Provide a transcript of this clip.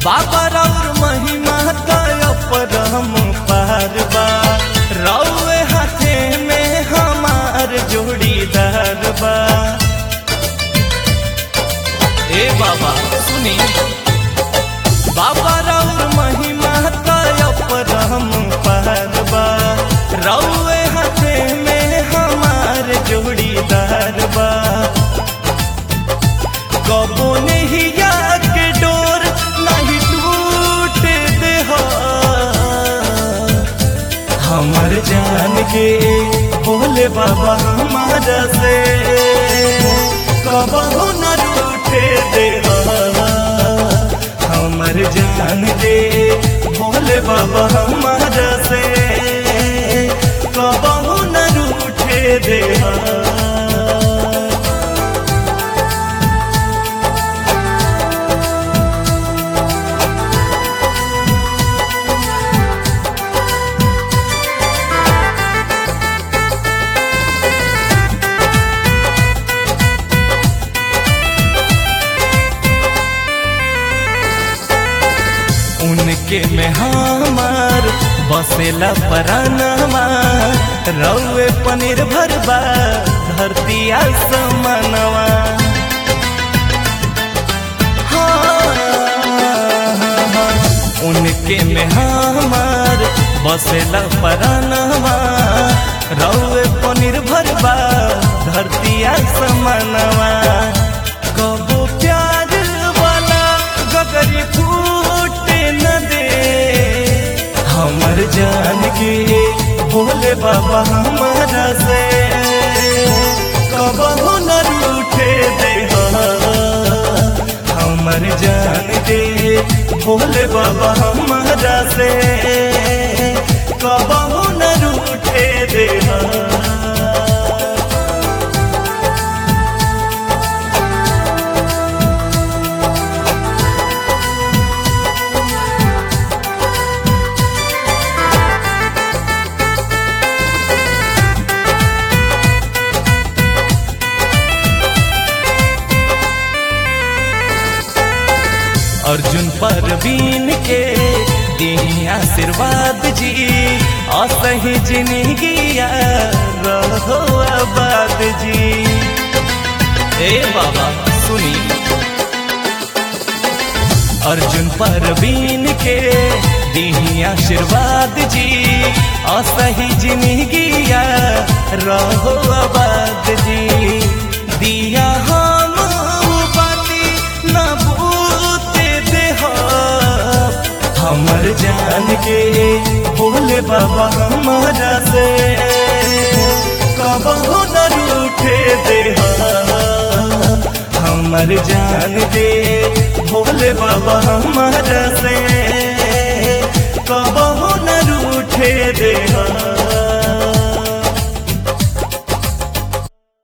बाबा रौर महिमा तय परम पार बा रौए हाथे में हमार जोड़ीदार बा ए बाबा सुनी बाबा रौर महिमा तय परम पार बा रौए हाथे में हमार जोड़ीदार बा कबो नहीं के डोर नहीं टूट दे हो हमर जान के बोले बाबा हमारा से कबो न टूटे दे हो हमर जान के बोले बाबा हमारा से कबो न रूठे दे हो उनके में हमार बसेला परानमा रौए पनीर भरबा धरती आसमानवा हाँ, उनके में हमार बसेला परानमा रौए पनीर भरबा धरती आसमानवा कबो प्यार वाला गगरी फूटे न दे हमर जान के भोले बाबा हमारा से कबहू न रूठे दे हमर जान के भोले बाबा हमारा से कबहू न रूठे दे अर्जुन परवीन के दी आशीर्वाद जी असही जिंदगिया रहो आबाद जी ए बाबा सुनी अर्जुन परवीन के दी आशीर्वाद जी असही जिंदगिया रहो आबाद जी दिया हम बाती न बूते दे हो हमर जान के भोले बाबा हमारा से कबहू न रूठे दे हमर जान के भोले बाबा हमारा से कबहू न रूठे दे